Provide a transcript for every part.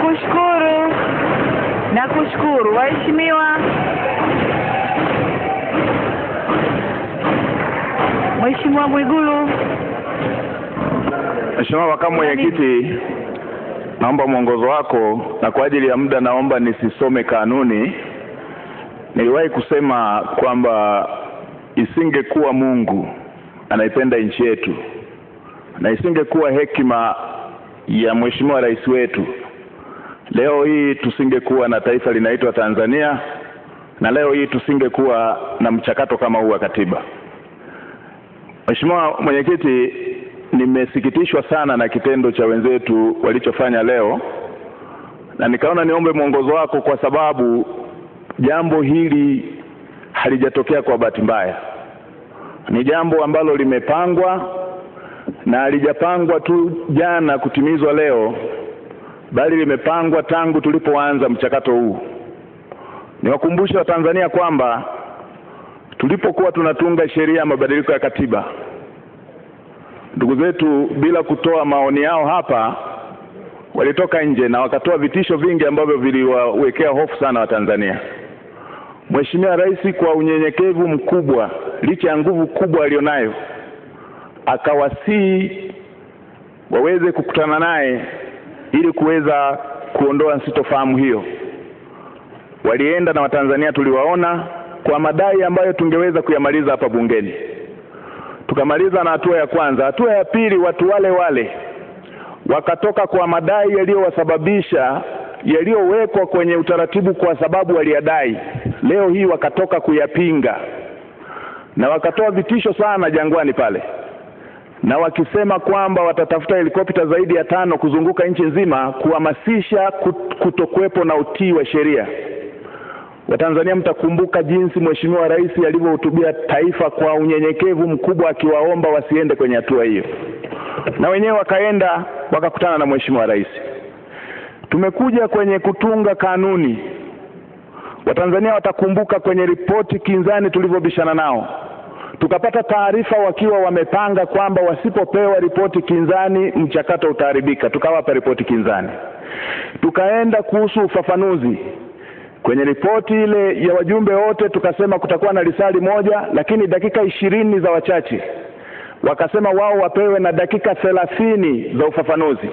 Nakushukuru, nakushukuru waheshimiwa. Mheshimiwa Mwigulu. Mheshimiwa Makamu Mwenyekiti, naomba mwongozo wako, na kwa ajili ya muda naomba nisisome kanuni. Niliwahi kusema kwamba isingekuwa Mungu anaipenda nchi yetu na isingekuwa hekima ya Mheshimiwa Rais wetu, leo hii tusingekuwa na taifa linaitwa Tanzania, na leo hii tusingekuwa na mchakato kama huu wa katiba. Mheshimiwa Mwenyekiti, nimesikitishwa sana na kitendo cha wenzetu walichofanya leo, na nikaona niombe mwongozo wako kwa sababu jambo hili halijatokea kwa bahati mbaya. Ni jambo ambalo limepangwa na halijapangwa tu jana kutimizwa leo, bali limepangwa tangu tulipoanza mchakato huu. Niwakumbushe Watanzania kwamba tulipokuwa tunatunga sheria ya mabadiliko ya katiba, ndugu zetu bila kutoa maoni yao hapa walitoka nje na wakatoa vitisho vingi ambavyo viliwawekea hofu sana Watanzania. Mheshimiwa Rais kwa unyenyekevu mkubwa, licha ya nguvu kubwa alionayo, akawasihi waweze kukutana naye ili kuweza kuondoa sitofahamu hiyo. Walienda na Watanzania tuliwaona kwa madai ambayo tungeweza kuyamaliza hapa bungeni. Tukamaliza na hatua ya kwanza. Hatua ya pili, watu wale wale wakatoka kwa madai yaliyowasababisha yaliyowekwa kwenye utaratibu kwa sababu waliyadai, leo hii wakatoka kuyapinga na wakatoa vitisho sana Jangwani pale, na wakisema kwamba watatafuta helikopta zaidi ya tano kuzunguka nchi nzima kuhamasisha kutokuwepo na utii wa sheria. Watanzania mtakumbuka jinsi Mheshimiwa Rais alivyohutubia taifa kwa unyenyekevu mkubwa, akiwaomba wasiende kwenye hatua hiyo, na wenyewe wakaenda wakakutana na Mheshimiwa Rais. Tumekuja kwenye kutunga kanuni. Watanzania watakumbuka kwenye ripoti kinzani tulivyobishana nao, tukapata taarifa wakiwa wamepanga kwamba wasipopewa ripoti kinzani mchakato utaharibika, tukawapa ripoti kinzani. Tukaenda kuhusu ufafanuzi kwenye ripoti ile ya wajumbe wote tukasema kutakuwa na risali moja, lakini dakika ishirini za wachache. Wakasema wao wapewe na dakika thelathini za ufafanuzi,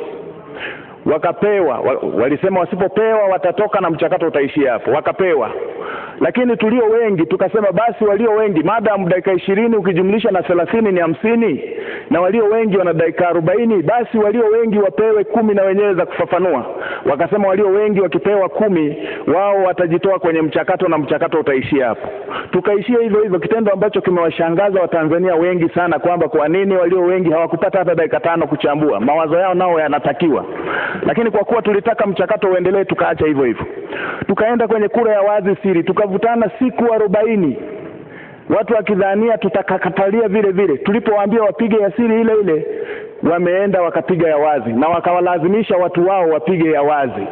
wakapewa. Walisema wasipopewa watatoka na mchakato utaishia hapo, wakapewa. Lakini tulio wengi tukasema basi, walio wengi madam dakika ishirini ukijumlisha na thelathini ni hamsini, na walio wengi wana dakika arobaini, basi walio wengi wapewe kumi na wenyewe za kufafanua. Wakasema walio wengi wakipewa kumi, wao watajitoa kwenye mchakato na mchakato utaishia hapo. Tukaishia hivyo hivyo, kitendo ambacho kimewashangaza Watanzania wengi sana, kwamba kwa nini walio wengi hawakupata hata dakika tano kuchambua mawazo yao, nao yanatakiwa. Lakini kwa kuwa tulitaka mchakato uendelee, tukaacha hivyo hivyo, tukaenda kwenye kura ya wazi siri, tukavutana siku arobaini watu wakidhania tutakakatalia vile vile. Tulipowaambia wapige ya siri ile ile, wameenda wakapiga ya wazi na wakawalazimisha watu wao wapige ya wazi.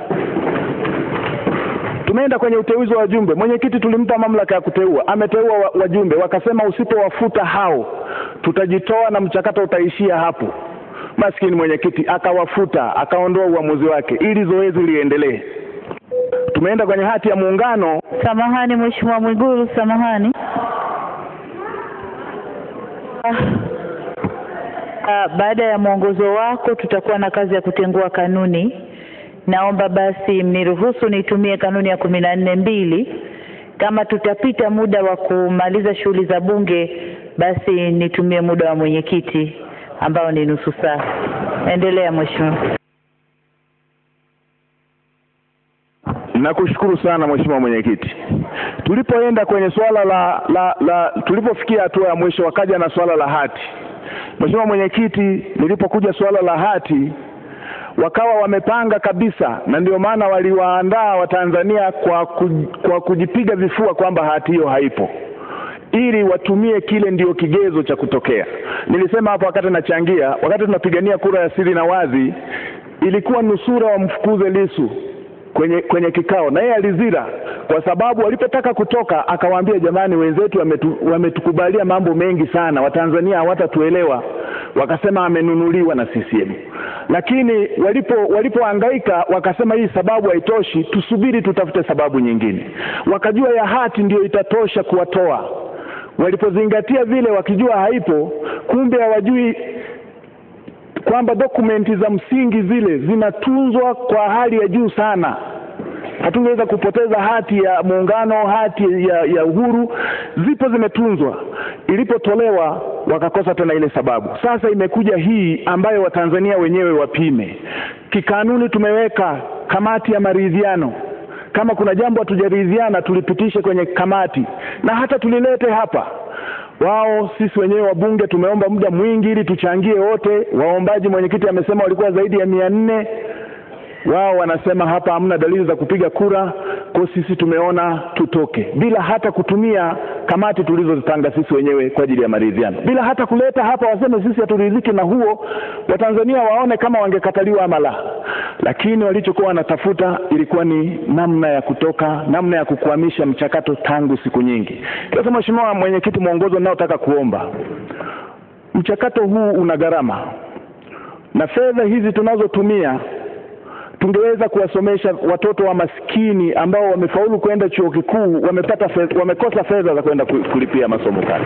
Tumeenda kwenye uteuzi wa wajumbe. Mwenyekiti tulimpa mamlaka ya kuteua, ameteua wajumbe, wakasema usipowafuta hao tutajitoa na mchakato utaishia hapo. Maskini mwenyekiti akawafuta, akaondoa uamuzi wake ili zoezi liendelee. Tumeenda kwenye hati ya muungano. Samahani Mheshimiwa Mwigulu, samahani. Ah, baada ya mwongozo wako tutakuwa na kazi ya kutengua kanuni. Naomba basi mniruhusu nitumie kanuni ya kumi na nne mbili. Kama tutapita muda wa kumaliza shughuli za bunge, basi nitumie muda wa mwenyekiti ambao ni nusu saa. Endelea Mheshimiwa. Nakushukuru sana Mheshimiwa Mwenyekiti. Tulipoenda kwenye swala la, la, la tulipofikia hatua ya mwisho wakaja na swala la hati. Mheshimiwa Mwenyekiti, nilipokuja swala la hati wakawa wamepanga kabisa, na ndio maana waliwaandaa Watanzania kwa, ku, kwa kujipiga vifua kwamba hati hiyo haipo ili watumie kile ndio kigezo cha kutokea. Nilisema hapo wakati nachangia, wakati tunapigania kura ya siri na wazi, ilikuwa nusura wamfukuze Lisu kwenye kwenye kikao, na yeye alizira, kwa sababu walipotaka kutoka akawaambia, jamani, wenzetu wametu, wametukubalia mambo mengi sana, Watanzania hawatatuelewa. Wakasema amenunuliwa na CCM. lakini walipo walipohangaika wakasema hii sababu haitoshi, tusubiri tutafute sababu nyingine. Wakajua ya hati ndiyo itatosha kuwatoa. Walipozingatia vile, wakijua haipo, kumbe hawajui kwamba dokumenti za msingi zile zinatunzwa kwa hali ya juu sana. Hatungeweza kupoteza hati ya muungano, hati ya, ya uhuru, zipo zimetunzwa. Ilipotolewa wakakosa tena ile sababu. Sasa imekuja hii ambayo Watanzania wenyewe wapime. Kikanuni tumeweka kamati ya maridhiano. Kama kuna jambo hatujaridhiana, tulipitishe kwenye kamati na hata tulilete hapa wao sisi wenyewe wabunge tumeomba muda mwingi ili tuchangie wote. Waombaji, mwenyekiti amesema walikuwa zaidi ya mia nne. Wao wanasema hapa hamna dalili za kupiga kura, kwa sisi tumeona tutoke bila hata kutumia kamati tulizozipanga sisi wenyewe kwa ajili ya maridhiano, bila hata kuleta hapa waseme sisi haturidhiki na huo, Watanzania waone kama wangekataliwa ama la. Lakini walichokuwa wanatafuta ilikuwa ni namna ya kutoka, namna ya kukwamisha mchakato tangu siku nyingi. Sasa Mheshimiwa Mwenyekiti, mwongozo ninaotaka kuomba, mchakato huu una gharama na fedha hizi tunazotumia tungeweza kuwasomesha watoto wa maskini ambao wamefaulu kwenda chuo kikuu, wamepata fedha, wamekosa fedha za kwenda kulipia masomo kale.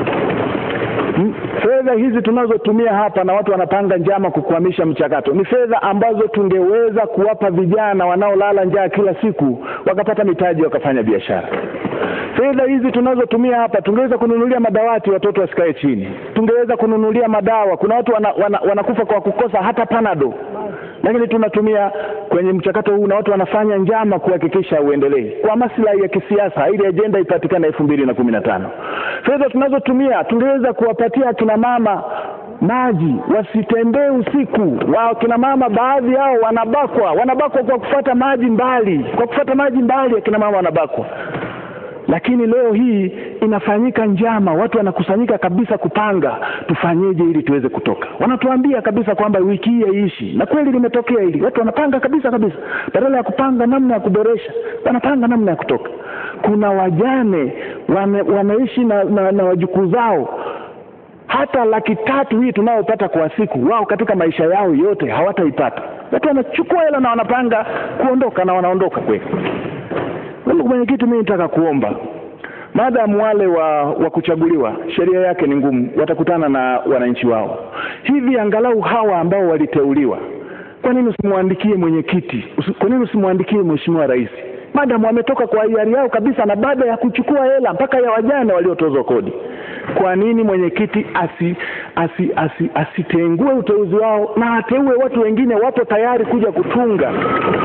Fedha hizi tunazotumia hapa na watu wanapanga njama kukwamisha mchakato, ni fedha ambazo tungeweza kuwapa vijana wanaolala njaa kila siku, wakapata mitaji, wakafanya biashara. Fedha hizi tunazotumia hapa tungeweza kununulia madawati, watoto wasikae chini. Tungeweza kununulia madawa. Kuna watu wana, wana, wanakufa kwa kukosa hata panado lakini tunatumia kwenye mchakato huu na watu wanafanya njama kuhakikisha uendelee kwa maslahi ya kisiasa, ili ajenda ipatikane elfu mbili na kumi na tano. Fedha tunazotumia tungeweza kuwapatia akina mama maji, wasitembee usiku. Wa kina mama baadhi yao wanabakwa, wanabakwa kwa kufuata maji mbali, kwa kufuata maji mbali, akina mama wanabakwa lakini leo hii inafanyika njama, watu wanakusanyika kabisa kupanga tufanyeje ili tuweze kutoka. Wanatuambia kabisa kwamba wiki hii haiishi, na kweli limetokea hili. Watu wanapanga kabisa kabisa, badala ya kupanga namna ya kuboresha, wanapanga namna ya kutoka. Kuna wajane wane, wanaishi na, na, na wajukuu zao hata laki tatu hii tunayopata kwa siku, wao katika maisha yao yote hawataipata. Watu wanachukua hela na wanapanga kuondoka na wanaondoka kweli. Ndugu mwenyekiti, mimi nataka kuomba maadamu wale wa, wa kuchaguliwa sheria yake ni ngumu, watakutana na wananchi wao. Hivi angalau hawa ambao waliteuliwa, kwa nini usimwandikie mwenyekiti? Kwa nini usimwandikie mheshimiwa rais? Maadamu wametoka kwa hiari yao kabisa, na baada ya kuchukua hela mpaka ya wajane waliotozwa kodi, kwa nini mwenyekiti asi, asi, asi, asitengue uteuzi wao na ateue watu wengine wapo tayari kuja kutunga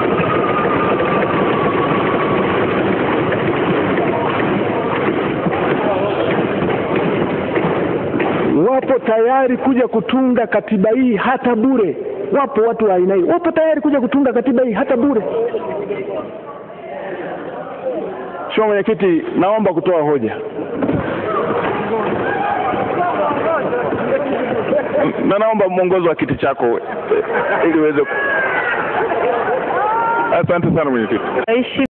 wapo tayari kuja kutunga katiba hii hata bure. Wapo watu wa aina hii, wapo tayari kuja kutunga katiba hii hata bure. Mheshimiwa Mwenyekiti, naomba kutoa hoja na naomba mwongozo wa kiti chako ili uweze. Asante sana mwenyekiti.